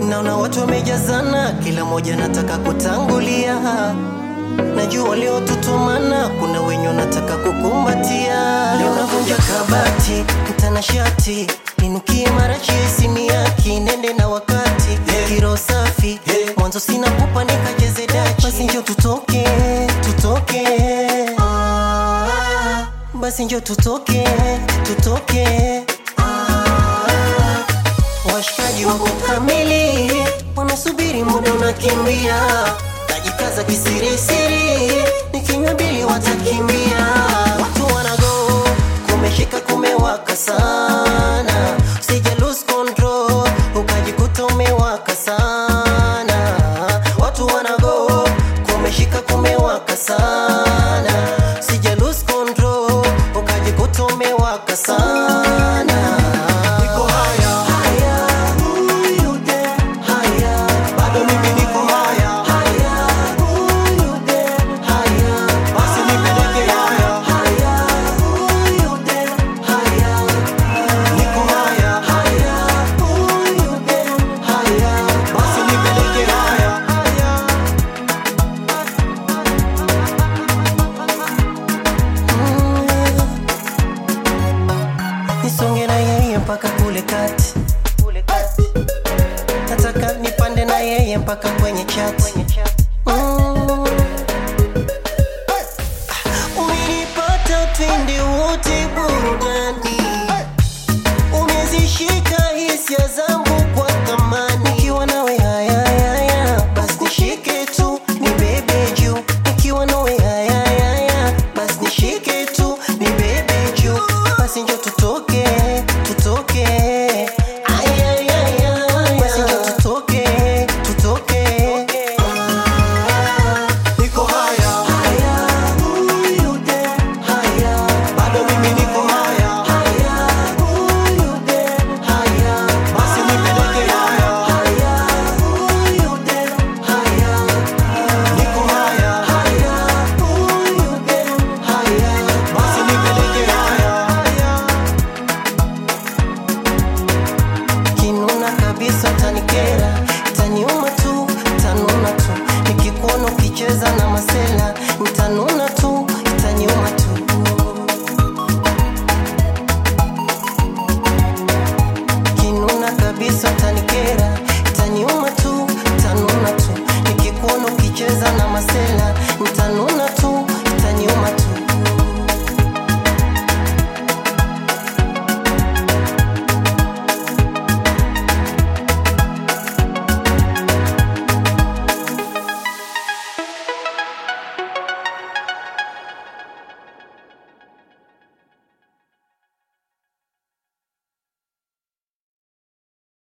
naona watu wamejazana, kila mmoja nataka kutangulia. Najua leo tutumana, kuna wenye wanataka kukumbatia. Leo navunja kabati, mtanashati, ninukie marachi ya isimiaki, nende na wakati kiro safi, mwanzo sina pupa nikacheze dachi. Basi njo tutoke, tutoke basi njo tutoke, tutoke washikaji wako kamili, wanasubiri muda unakimbia, najikaza kisirisiri, nikinywa bili watakimbia. Watu wanago kumeshika, kumewaka sana, usije lose control ukajikuta umewaka sana. Watu wanago kumeshika, kumewaka sana, usije lose control ukajikuta umewaka sana. Niko haya, Haya, huyu de, haya, bado mimi niko haya, haya, huyu de, haya, basi nipeleke haya, haya, huyu de, haya, niko haya, haya, huyu de, haya, basi nipeleke haya. nisonge na yeye mpaka kule kati, nataka nipande na yeye mpaka kwenye chati. Mm. Umenipata twende wote burudani, umezishika hisia zangu kwa thamani. Nikiwa nawe haya haya, basi nishike tu ni bebe juu. Nikiwa nawe haya haya, basi nishike tu ni bebe juu. Basi njo tutoke, tutoke Ay, ay, ay, ay. Basi njo tutoke, tutoke Niko haya, Haya, huyu de, haya bado mimi niko haya, Haya, huyu de, haya basi nipeleke haya, Haya, huyu de, haya niko haya, Haya, huyu de, haya basi nipeleke haya. Kinuna kabisa tanikera, taniuma tu, tanuna tu Nikikuona ukicheza na masela